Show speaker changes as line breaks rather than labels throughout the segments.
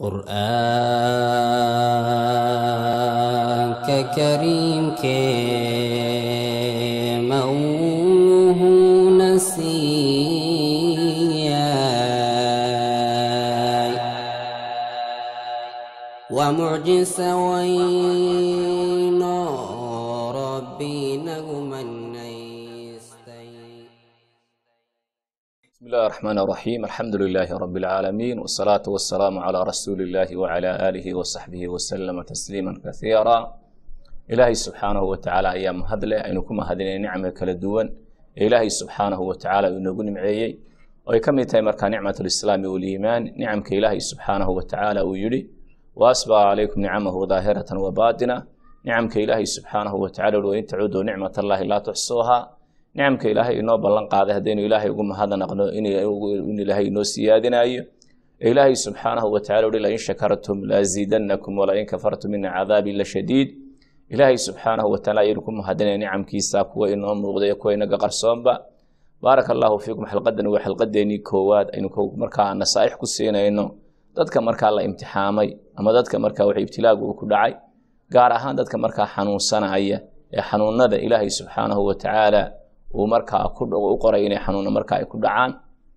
qur'aanka kariimkee mawhuuna siiyay waa mucjisa weyno rabbi nagu manaystay
بسم الله الرحمن الرحيم الحمد لله رب العالمين والصلاة والسلام على رسول الله وعلى آله وصحبه وسلم تسليما كثيرا إلهي سبحانه وتعالى أيام هدلة أنكم هذين نعمة كلا دوان إلهي سبحانه وتعالى ونقول معي ويكم يتمر نعمة الإسلام والإيمان نعم كإلهي سبحانه وتعالى ويلي وأسبغ عليكم نعمه ظاهرة وباطنة نعم كإلهي سبحانه وتعالى وإن تعودوا نعمة الله لا تحصوها nicamka ilaahay inoo ballan qaaday haddaynu ilaahay ugu mahadnaqno in ilaahay inoo siyaadinayo ilaahay subxaanahu wataala uhi lain shakartum laaziidannakum walain kafartum ina cadaabi la shadiid ilaahay subxaanahu wataala ayaynu ku mahadinaya nicamkiisa kuwa inoo muuqday kuwa inaga qarsoonba baaraka allahu fiikum xalqadan waa xalqadeenii koowaad aynu markaa nasaaix ku siinayno dadka markaa la imtixaamay ama dadka markaa wax ibtilaagu uu ku dhacay gaar ahaan dadka markaa xanuunsanaya ee xanuunada ilaahay subxaanahu watacaala uu markaa u qoray inay xanuuna marka ay ku dhacaan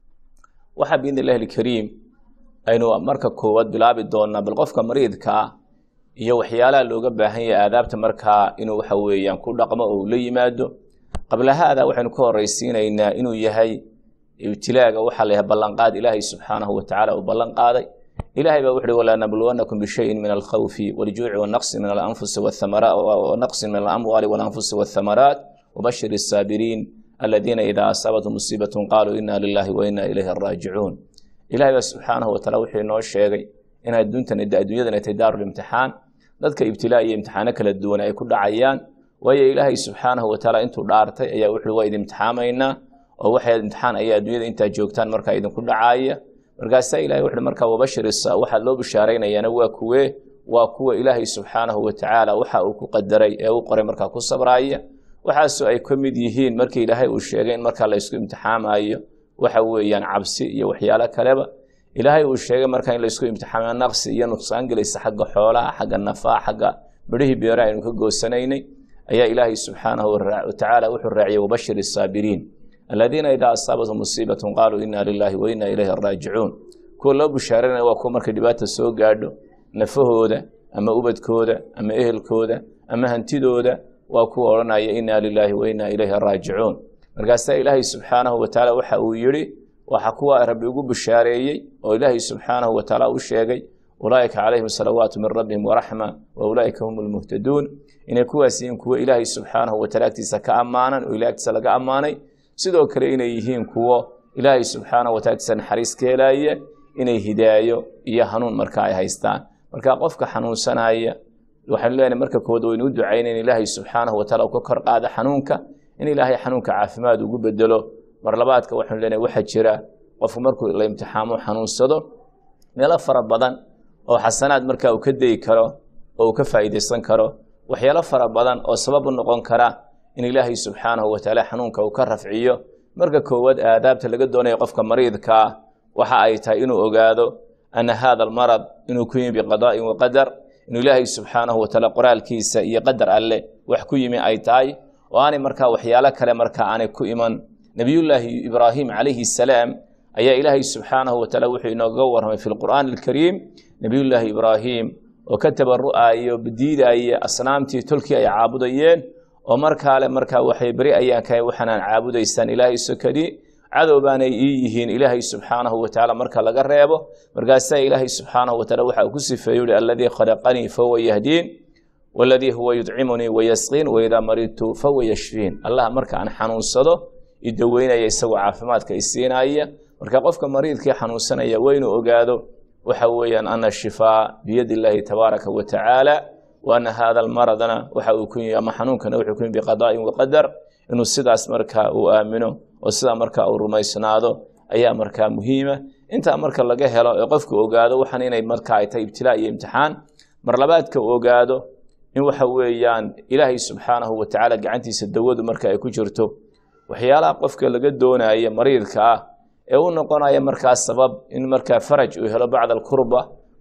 waxaa biidn illahi alkariim aynu marka koowaad bilaabi doonaa bal qofka mariidkaa iyo waxyaalaha looga baahan yahay aadaabta markaa inuu waxa weeyaan ku dhaqmo oo uu la yimaado qabla haada waxaynu ka horeysiinaynaa inuu yahay ibtilaaga waxaa la yahay ballanqaad ilaahay subxaanahu watacaala uu ballan qaaday ilahay baa wuxuhi walaa nabluwannakum bishayin min alkhawfi waljuuci wanaqsi min alanfusi wanaqsi min alamwaali walanfusi walthamaraat وبشر الصابرين الذين إذا أصابتهم مصيبة قالوا إنا لله وإنا إليه الراجعون إلهي سبحانه وتعالى وحي نoo sheegay in adduuntan adduunyadan tay daarul imtixaan dadka ibtilaa iyo imtixaano kala duwan ay ku dhacayaan waayo ilaahay subxaanahu watacaala intuu dhaartay ayaa wuxuu waa idin imtixaamaynaa oo waxay imtixaan ayaa adduunyada intaa joogtaan markaa idinku dhacaaya markaasaa ilahay wuxuu markaa wabashir waxaa loo bishaaraynayaana waa kuwee waa kuwa ilaahay subxaanahu watacaala waxa uu ku qadaray ee u qoray markaa ku sabraaya waxaasoo ay ka mid yihiin markii ilaahay uu sheegay in markaa la ysku imtixaamayo waxa weeyaan cabsi iyo waxyaalo kaleba ilaahay uu sheegay markaa in laysku imtixaamayo naqsi iyo nuqsaan gelaysa xagga xoolaha xagga nafaa xagga midhihii beera aynu ka goosanaynay ayaa ilaahay subxaanahu watacaala wuxuu raaciyey wabashir الsaabiriin aladiina idaa asaabathum musiibatun qaaluu ina lilahi wa ina ilayhi raajicuun kuwa loo bushaaranaya waa kuwa markay dhibaata soo gaadho nafahooda ama ubadkooda ama ehelkooda ama hantidooda waa kuwa odhanaya ina lilaahi wa ina ilayhi raajicuun markaasaa ilaahay subxaanahu watacaala waxa uu yidhi waxa kuwa rabbi ugu bishaareeyey oo ilaahay subxaanahu watacaala u sheegay ulaa'ika calayhim salawaatu min rabbihim waraxma wa ulaa'ika hum lmuhtaduun inay kuwaas yihiin kuwo ilaahay subxaanahu wataala agtiisa ka ammaanan oo ilahay agtiisa laga ammaanay sidoo kale inay yihiin kuwo ilaahay subxaanahu wataala agtiisa naxariis ka helaya inay hidaayo iyo hanuun marka ay haystaan marka qofka xanuunsanaya waxaanu leenahay marka kood waynu u ducaynayn ilaahay subxaanahu wataala uu ka kor qaado xanuunka in ilaahay xanuunka caafimaad ugu bedelo mar labaadka waxaanu leenahay waxaa jira qofku markuu la imtixaamo xanuunsado meelo fara badan oo xasanaad markaa uu ka dayi karo oo uu ka faa'iidaysan karo waxyaalo fara badan oo sabab u noqon kara in ilaahay subxaanahu watacaala xanuunka uu ka rafciyo marka koowaad aadaabta laga doonayo qofka mariidkaa waxa ay tahay inuu ogaado ana hada almarad inuu ku yimi biqadaa'in waqadar inuu ilaahay subxaanahu wataala qoraalkiisa iyo qadar alleh wax ku yimi ay tahay oo aanay markaa waxyaalo kale markaa aanay ku iman nebiyullaahi ibraahim calayhi salaam ayaa ilaahay subxaanahu wataala wuxuu inooga warramay fi lqur'aani alkariim nebiyullaahi ibraahim oo ka tabaru'ayo badiidaya asnaamtii tolkii ay caabudayeen oo markaale markaa waxay beri ayaan kahay waxaanaan caabudaysaan ilaahay sokadii cadow baanay ii yihiin ilaahay subxaanahu watacaala marka laga reebo markaasaa ilaahay subxaanahu wataala waxa uu ku sifeeyo uhi aladii khalaqanii fahuwa yahdiin waladii huwa yudcimunii wayasqiin waidaa maridtu fahuwa yashfiin allah marka aan xanuunsado idaweynaya isagoo caafimaadka isiinaya marka qofka mariidkii xanuunsanaya waa inuu ogaado waxa weeyaan ana shifaa biyadi illaahi tabaaraka wa tacaala wa ana hada almaradana waxa uu ku yimi ama xanuunkana wuxuu ku yimi biqadaa'in waqadar inuu sidaas marka uu aamino oo sidaa marka uu rumaysnaado ayaa markaa muhiima intaa marka laga helo ee qofku ogaado waxaan inay marka ay tahay ibtilaa iyo imtixaan mar labaadka uu ogaado in waxa weeyaan ilaahay subxaanahu watacaala gacantiisa dawadu marka ay ku jirto waxyaalaha qofka laga doonaya mariidka ah ee u noqonaya markaa sabab in markaa faraj uu helo bacda alkurba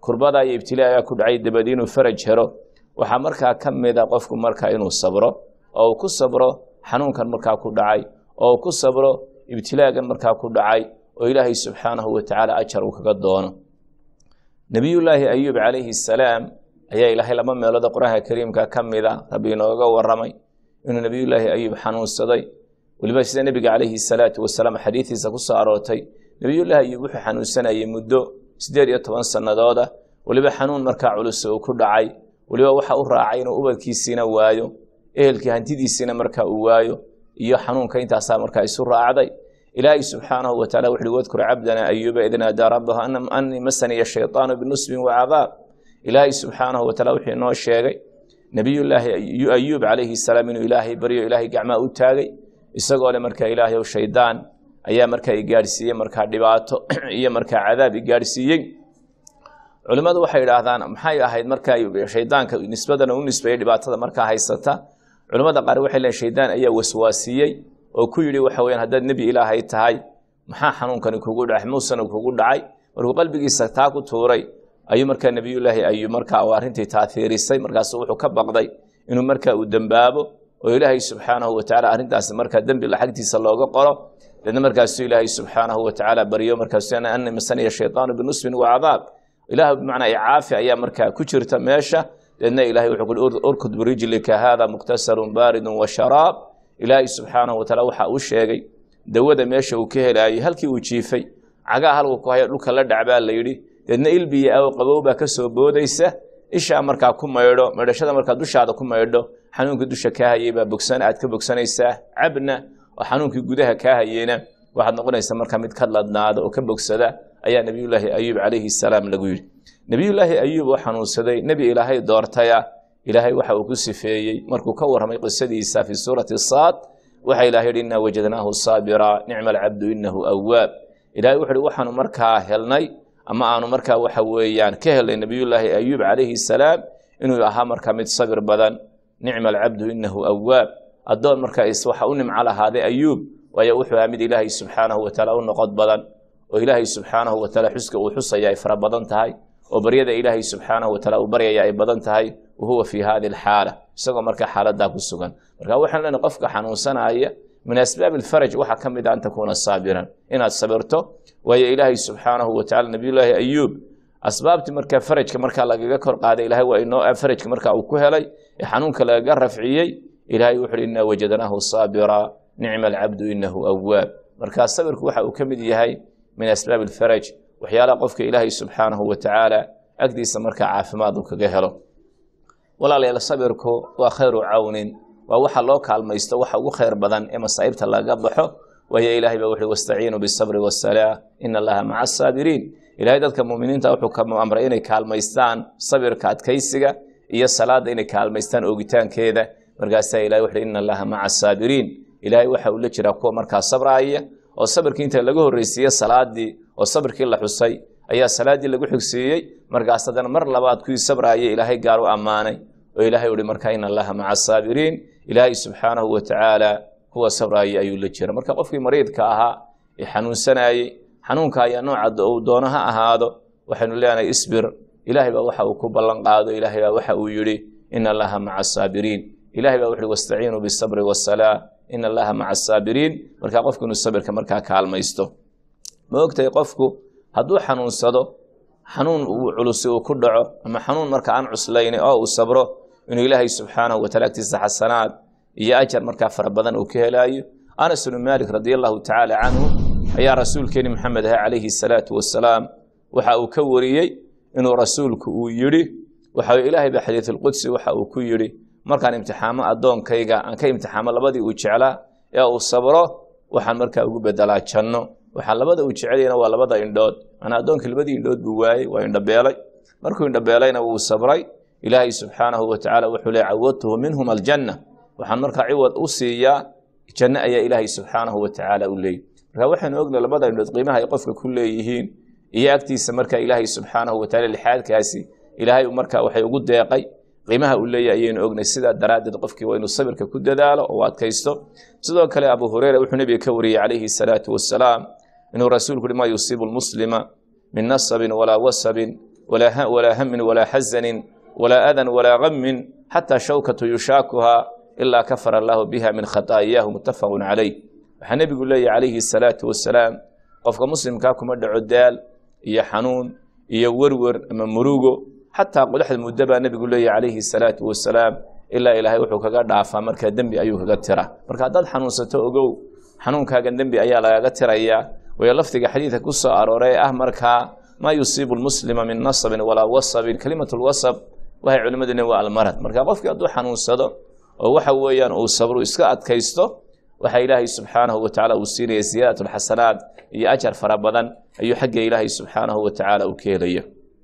kurbada iyo ibtilaaga ku dhacay dabadi inuu faraj helo waxaa markaa ka mida qofku markaa inuu sabro oo uu ku sabro xanuunkan markaa ku dhacay oo uu ku sabro ibtilaagan markaa ku dhacay oo ilaahay subxaanahu watacaala ajar uu kaga doono nebiyullaahi ayuub calayhi salaam ayaa ilaahay laba meelood qur-aanka kariimka ka mida rabbi inooga waramay inuu nebiyullaahi ayuub xanuunsaday weliba sida nebiga calayhi salaatu wasalaam xadiidiisa ku soo aroortay nebiyullaahi ayuub wuxuu xanuunsanayay muddo siddeed iyo toban sannadooda weliba xanuun markaa culus uu ku dhacay weliba waxa u raacay inuu ubadkiisiina waayo ehelkii hantidiisiina markaa uu waayo iyo xanuunka intaasaa markaa isu raacday ilaahay subxaanahu wataala wuxuuhi wadkur cabdana ayuuba id naadaa rabbahu anii masaniya shayطaanu binusbin wacadaab ilaahay subxaanahu wataala wuxuu inoo sheegay nebiyullaahi ayuub calayhi salaam inuu ilaahay baryo ilaahay gacmaa u taagay isagoo le markaa ilaahay ow shaydaan ayaa markaa igaadhsiiyey markaa dhibaato iyo markaa cadaab igaadhsiiyey culimmadu waxay idhaahdaan maxay ahayd markaa shaydaanka nisbadana u nisbeeyey dhibaatada markaa haysata culimmada qaar waxay leeyiin shaydaan ayaa waswaasiyey oo ku yidhi waxa weyaan haddaad nebi ilaahay tahay maxaa xanuunkani kugu dhacay muusana kugu dhacay markuu qalbigiisa taa ku tuuray ayuu markaa nebiyullaahi ayuu markaa arrintii taaiirisay markaasu wuxuu ka baqday inuu markaa uu dembaabo oo ilaahay subxaanahu watacaala arrintaasi markaa dembi xagtiisa looga qoro deedna markaasuu ilaahay subxaanahu watacaala baryo markaasu ani masaniya shaydaanu binusbin wacadaab ilaah bimacnaa icaafi ayaa markaa ku jirta meesha deedna ilahay wuxuu kuhi urkud birijlika haada muqtasalun baaridun wa sharaab ilaahay subxaanahu wataala waxa uu sheegay dawada meesha uu ka helaayey halkii uu jiifay cagaa halku ku haya dhulka la dhacbaa la yidhi deedna ilbiya aw qabow baa ka soo boodaysa ishaa markaa ku maydho maydhashada markaa dushaada ku maydho xanuunkii dusha kaa hayey baa bogsan aad ka bogsanaysaa cabna oo xanuunkii gudaha kaa hayeyna waxaad noqonaysaa markaa mid ka ladnaada oo ka bogsada ayaa nebiyullaahi ayuub calayhi salaam lagu yidhi nebiyullaahi ayuub oo xanuunsaday nebi ilaahay doortaya ilaahay waxa uu ku sifeeyey markuu ka warramay qisadiisa fii suurati saad waxa ilahay yidhi innaa wajadnaahu saabira nicma alcabdu innahu awaab ilahay wuxu uhi waxaanu markaa helnay ama aanu markaa waxa weeyaan ka helnay nebiyullaahi ayuub calayhi salaam inuu ahaa markaa mid sabir badan nicma alcabdu innahu awaab addoon markaa waxa u nimco lahaaday ayuub waayo wuxuu ahaa mid ilaahay subxaanahu wataala u noqod badan oo ilaahay subxaanahu wataala xuska uu xusaya ay fara badan tahay oo baryada ilaahay subxaanahu wataala uu baryaya ay badan tahay wahuwa fii hadi alxaala isagoo markaa xaaladaa ku sugan marka waxaan leenahay qofka xanuunsanaya min asbaabi alfaraj waxaa ka mid a an takuuna saabiran inaad sabirto waayo ilaahay subxaanahu wataala nabiyullaahi ayuub asbaabtii markaa farajka markaa lagaga kor qaaday ilahay waa inoo farajka markaa uu ku helay ee xanuunka lagaga rafciyey ilahay wuxu uhi innaa wajadnaahu saabira nicma alcabdu inahu awaab markaa sabirku waxa uu ka mid yahay min asbaabi alfaraj waxyaalaha qofka ilaahay subxaanahu watacaala agdiisa markaa caafimaad uu kaga helo walaalayaal sabirku waa khayru cawnin waa waxa loo kaalmaysto waxa ugu khayr badan ee masaa'ibta laga baxo waayo ilahay baa wuxuhi wastaciinuu bisabri wasalaa ina allaha maca asaabiriin ilahay dadka muminiinta wuxuu ka amray inay kaalmaystaan sabirka adkaysiga iyo salaada inay kaalmaystaan oogitaankeeda markaasaa ilahay wuxuhi ina allaha maca asaabiriin ilahay waxa uu la jiraa kuwa markaa sabraaya oo sabirkii inta laga horreysiiye salaadii oo sabirkii la xusay ayaa salaaddii lagu xigsiiyey markaas haddana mar labaad kuwii sabraaya ilaahay gaar u ammaanay oo ilahay uhi markaa ina allaha maca asaabiriin ilaahay subxaanahu watacaala kuwa sabraaya ayuu la jira marka qofkii mariidka ahaa ee xanuunsanayey xanuunka ayaa nooca uu doono ha ahaado waxaynu leenahay isbir ilahay baa waxa uu ku ballan qaado ilahay baa waxa uu yidhi ina allaha maca asaabiriin ilahay baa wuxuhi wastaciinuu bisabri wasalaa ina allaha maca asaabiriin markaa qofku inuu sabirka markaa kaalmaysto ma ogtahay qofku hadduu xanuunsado xanuun uu culusi uu ku dhaco ama xanuun marka aan cuslayni oo uu sabro inuu ilaahay subxaanahu wataala agtiisa xasanaad iyo ajar markaa fara badan uu ka helaayo anas bnu maalik radi allahu tacaala canhu ayaa rasuulkeeni maxamed aha calayhi salaatu wasalaam waxa uu ka wariyey inuu rasuulku uu yidhi waxa ilaahay ba xadiisulqudsi waxa uu ku yidhi markaan imtixaamo addoonkayga aan ka imtixaamo labadii uu jeclaa ee uu sabro waxaan markaa ugu bedelaa janno waxaa labada uu jecelyana waa labada indhood manaa addoonkii labadii indhood buu waayey waa indhabeelay markuu indhabeelayna wuu sabray ilaahay subxaanahu watacaala wuxuu le cawadtuhu minhum aljanna waxaan markaa ciwad u siiyaa janno ayaa ilaahay subxaanahu watacaala u leeyay marka waxaynu ogna labada indhood qiimaha ay qofka ku leeyihiin iyo agtiisa marka ilaahay subxaanahu wataala lixaadkaasi ilaahay marka waxay ugu deeqay qiimaha uu leeyahy ayaynu ognay sidaa daraaddeed qofkii waa inuu sabirka ku dadaalo oo adkaysto sidoo kale abu hureyra wuxuu nebiga ka wariyey calayhi salaatu wasalaam inuu rasuulku uhi maa yusiibu lmuslima min nasabin walaa wasabin walaa hamin walaa xazanin walaa adan walaa gamin xataa shawkatu yushaakuhaa ilaa kafara allaahu biha min khataa'iyahu muttafaqun calayh waxaa nebigu leeyahy calayhi asalaatu wasalaam qofka muslimkaa kuma dhaco daal iyo xanuun iyo werwer ama murugo xataa qodaxda muddo baa nebigu leeyahy calayhi asalaatu wasalaam ilaa ilaahay wuxuu kaga dhaafaa markaa dembi ayuu kaga tira marka haddaad xanuunsato ogow xanuunkaagan dembi ayaa lagaga tirayaa wayo lafdiga xadiidka ku soo arooray ah markaa maa yusiibu lmuslima min nasabin walaa wasabin kelimat lwasab waxay culimmadu leeyihin waa almarad marka qofkii hadduu xanuunsado oo waxa weeyaan uu sabru iska adkaysto waxaa ilaahay subxaanahu wa tacala uu siinaya ziyaadat alxasanaat iyo ajar fara badan ayuu xagga ilaahay subxaanahu wa tacaala uu ka helaya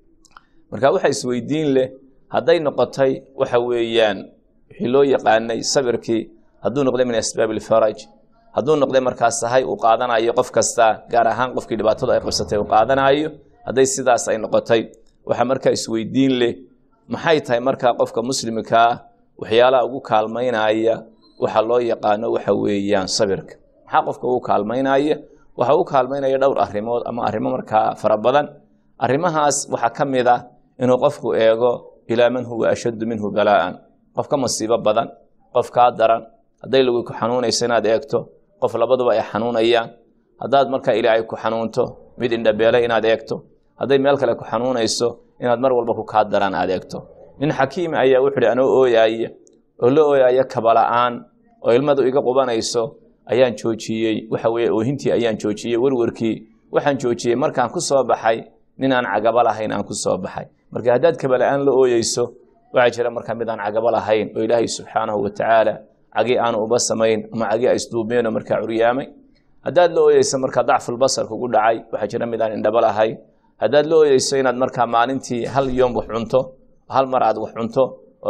marka waxa isweydiin leh hadday noqotay waxa weeyaan wixii loo yaqaanay sabirkii hadduu noqday min asbaab ilfaraj hadduu noqday markaa sahay uu qaadanayo qof kasta gaar ahaan qofkii dhibaatadu ay qabsatay uu qaadanayo hadday sidaas ay noqotay waxa markaa isweydiin leh maxay tahay markaa qofka muslimkaa waxyaalaha ugu kaalmaynaya waxa loo yaqaano waxa weeyaan sabirka maxaa qofka ugu kaalmaynaya waxa u kaalmaynaya dhowr arrimood ama arrimo markaa fara badan arrimahaas waxaa ka mid ah inuu qofku eego ilaa man huwa ashaddu minhu balaa'an qof ka masiibo badan qof kaa daran hadday lagu ku xanuunayso inaad eegto qof labaduba ay xanuunayaan haddaad markaa ilaahay ku xanuunto mid indhabeele inaad eegto hadday meel kale ku xanuunayso inaad mar walba ku kaa daran aad eegto nin xakiim ayaa wuxuu hi anoo ooyaaya oo la ooyaaya kabala'aan oo ilmadu iga qubanayso ayaan joojiyey waxa weye oohintii ayaan joojiyey werwerkii waxaan joojiyey markaan ku soo baxay nin aan cagabo lahayn aan ku soo baxay marka haddaad kabala'aan la ooyeyso waxaa jira markaa mid aan cagabo lahayn oo ilaahay subxaanahu wa tacaala cagi aanu uba samayn ama cagi a isduubeenoo markaa curyaamay haddaad la ooyeyso markaa dacfulbasar kugu dhacay waxaa jira mid aan indhabo lahayn haddaad la ooyeyso inaad markaa maalintii hal yoom wax cunto hal mar aad wax cunto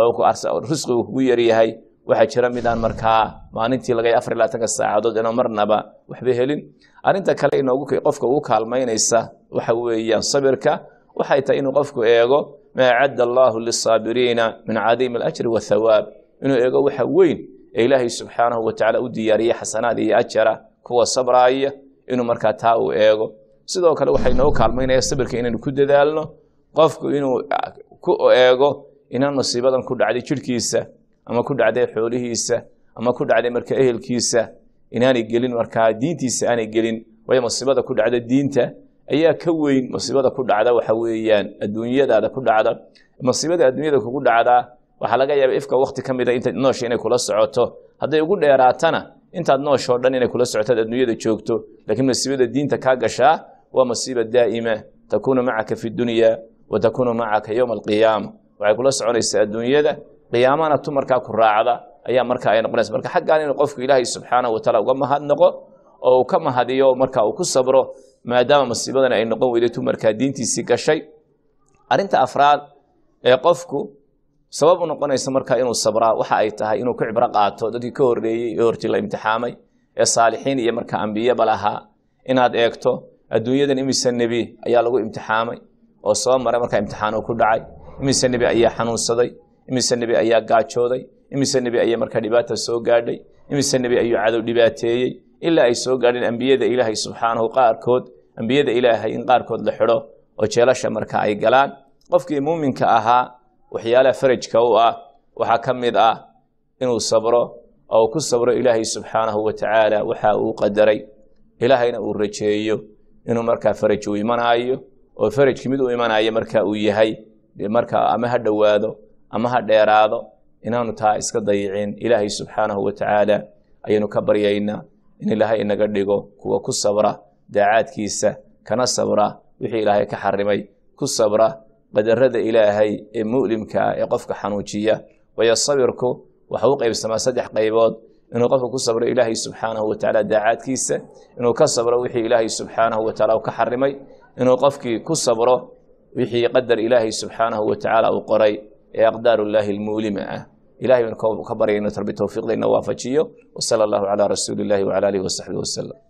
oo risqigu kugu yaryahay waxaa jira midaan markaa maalintii laga afar labaatanka saacadood inoo marnaba waxba helin arrinta kale inoogu qofka ugu kaalmaynaysa waxa weeyaan sabirka waxay tahay inuu qofku eego maa acadda allaahu lisaabiriina min cadiimi alajri wathawaab inuu eego waxa weyn ee ilaahay subxaanahu wa tacala u diyaariyey xasanaad iyo ajara kuwa sabraaya inuu markaa taa uu eego sidoo kale waxay noogu kaalmaynaya sabirka inaynu ku dadaalno qofku inuu ku eego inaan masiibadan ku dhacday jidhkiisa ama ku dhacday xoolihiisa ama ku dhacday marka ehelkiisa inaanay gelin markaa diintiisa aanay gelin waayo masiibada ku dhacda diinta ayaa ka weyn masiibada ku dhacda waxa weeyaan adduunyadaada ku dhacda masiibada adduunyada kugu dhacdaa waxaa laga yaaba ifka wakti ka mida inta noosha inay kula socoto hadday ugu dheeraatana intaad nooshoo dhan inay kula socotaad adduunyada joogto laakiin masiibada diinta kaa gashaa waa masiiba daa'ima takuunu macaka fi dunya wa takuunu macaka yowma alqiyaama waxay kula soconaysaa adduunyada qiyaamana tu markaa ku raacda ayaa markaa ay noqonaysa marka xaggaan inuu qofku ilaahay subxaanahu wataala uga mahadnaqo oo uu ka mahadiyo marka uu ku sabro maadaama masiibadan ay noqon weyday tu markaa diintiisii gashay arrinta afraad ee qofku sabab u noqonaysa markaa inuu sabraa waxa ay tahay inuu ku cibro qaato dadkii ka horreeyey ee hortii la imtixaamay ee saalixiin iyo markaa ambiyaba lahaa inaad eegto adduunyadan imise nebi ayaa lagu imtixaamay oo soo maray markaa imtixaanu ku dhacay imise nebi ayaa xanuunsaday imise nebi ayaa gaajooday imise nebi ayaa markaa dhibaata soo gaadhay imise nebi ayuu cadow dhibaateeyey ilaa ay soo gaadheen ambiyada ilaahay subxaanahu qaarkood ambiyada ilaahay in qaarkood la xidho oo jeelasha marka ay galaan qofkii muuminka ahaa waxyaalaha farajka u ah waxaa ka mid ah inuu sabro oo ku sabro ilaahay subxaanahu wa tacaala waxa uu qadaray ilaahayna uu rajeeyo inuu markaa faraj uu imanaayo oo farajki mid uu imanayo marka uu yahay marka ama ha dhowaado ama ha dheeraado inaanu taa iska dayicin ilaahay subxaanahu wa tacaala ayaynu ka baryaynaa in ilaahay inaga dhigo kuwa ku sabra daacaadkiisa kana sabra wixii ilaahay ka xarimay ku sabra qadarada ilaahay ee mu'limka ah ee qofka xanuujiya waayo sabirku waxa u qaybsamaa saddex qaybood inuu qofka ku sabro ilaahay subxaanahu wa tacaala daacaadkiisa inuu ka sabro wixii ilaahay subxaanahu wa tacaala uu ka xarimay inuu qofkii ku sabro wixii qadar ilaahay subxaanahu wa tacaala uu qoray ee aqdaaru llaahi almuulima ah ilahay baan ka baryayno tarbi towfiiqda ina waafajiyo wasala allahu calaa rasuuli illahi wacala alihi wasaxbihi wasalam